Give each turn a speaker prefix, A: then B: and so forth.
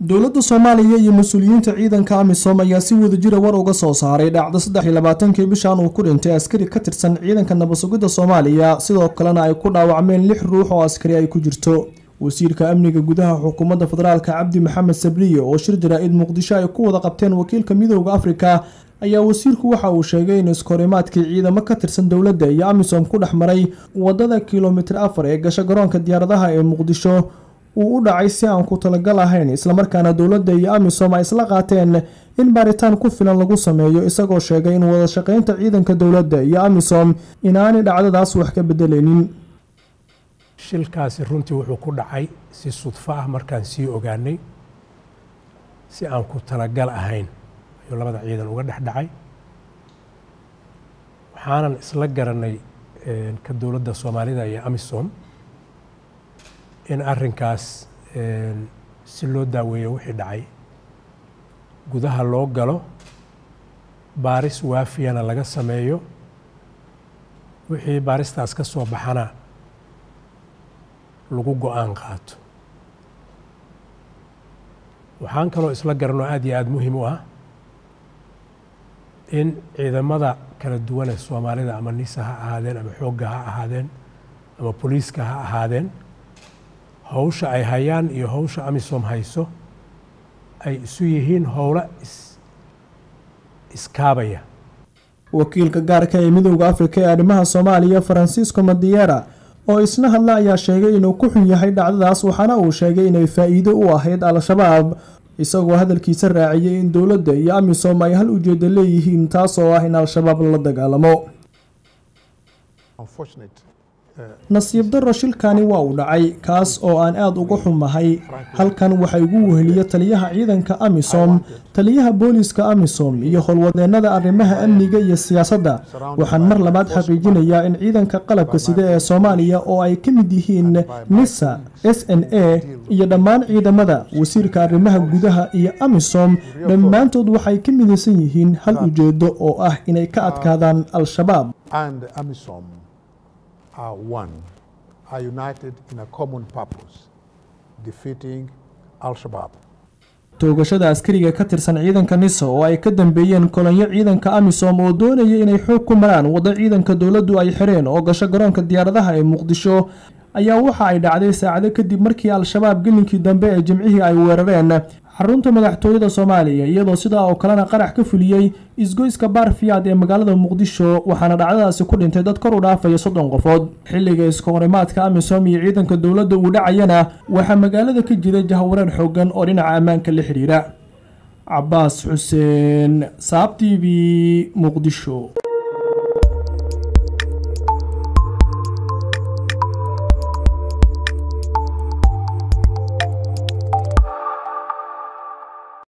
A: dowladda soomaaliya iyo mas-uuliyiinta ciidanka amisom ayaa si wadajira war uga soo saaray dhacdo saddex iyo labaatankii bishan uu ku dhintay askari ka tirsan ciidanka nabadsugidda soomaaliya sidoo kalena ay ku dhaawacmeen lix ruux oo askari ay ku jirto wasiirka amniga gudaha xukuumadda federaalka cabdi maxamed sabriye oo shir jaraa-id muqdisho ay ku wada qabteen wakiilka midooda afrika ayaa wasiirku waxa uu sheegay in iskahorimaadkii ciidamo ka tirsan dowladda iyo amisom ku dhex maray wadada kilomitir afar ee gasho garoonka diyaaradaha ee muqdisho uu u dhacay si aan ku talagal ahayn islamarkaana dowladda iyo amisom ay isla qaateen in baaritaan ku filan lagu sameeyo isagoo sheegay in wada shaqeynta ciidanka dowladda iyo amisom inaanay dhacdadaas wax ka bedelaynin
B: shilkaasi runtii wuxuu ku dhacay si sudfo ah markaan sii ogaanay si aan ku talagal ahayn ayuu labada ciidan uga dhex dhacay waxaanan isla garanay ka dowladda soomaalida iyo amisom in arrinkaas si loo daaweeyo wixii dhacay gudaha loo galo baaris waafiyana laga sameeyo wixii baaristaas ka soo baxana lagu go-aan qaato waxaan kaloo isla garanoo aad iyo aada muhiim u ah in ciidamada kala duwane soomaalida ama nisa ha ahaadeen ama xoogga ha ahaadeen ama boliiska ha ahaadeen howsha ay hayaan iyo howsha amisom hayso ay isu yihiin howlo iskaabaya
A: wakiilka gaarka ee midooda afrika ee arrimaha soomaaliya faransiisco madiera oo isna hadla ayaa sheegay inuu ku xun yahay dhacdadaas waxaana uu sheegay inay faa-iido u ahayd al-shabaab isagoo hadalkiisa raaciyay in dowladda iyo amisom ay hal ujeeda leeyihiin taas oo ah in al-shabaab lala dagaalamo nasiib darro shilkani waa uu dhacay kaas oo aan aada uga xumahay halkan waxaa igu weheliya taliyaha ciidanka amisom taliyaha booliiska amisom iyo howlwadeennada arrimaha amniga iyo siyaasadda waxaan mar labaad xaqiijinayaa in ciidanka qalabka sida ee soomaaliya oo ay ka mid yihiin nisa s n a iyo dhammaan ciidamada wasiirka arrimaha gudaha iyo amisom dhammaantood waxay ka midaysan yihiin hal ujeedo oo ah inay ka adkaadaan al-shabaab
C: are one, are united in a common purpose, defeating Al-Shabaab.
A: toogashada askariga ka tirsan ciidanka nisa oo ay ka dambeeyeen kolonyo ciidanka amisom oo doonaya inay xoog ku maraan waddo ciidanka dowladdu ay xireen oo gasho garoonka diyaaradaha ee muqdisho ayaa waxa ay dhacday saacado kadib markii al-shabaab gelinkii dambe ee jimcihii ay weerareen xarunta madaxtooyada soomaaliya iyadoo sidaa oo kalena qarax ka fuliyey isgoyska baarfiyaad ee magaalada muqdisho waxaana dhacdadaasi ku dhintay dad kor u dhaafaya soddon qofood xilliga iskahorimaadka amisom iyo ciidanka dowladda uu dhacayana waxaa magaalada ka jiray jahwareer xoogan oo dhinaca ammaanka la xidhiira cabaas xuseen saab t v muqdisho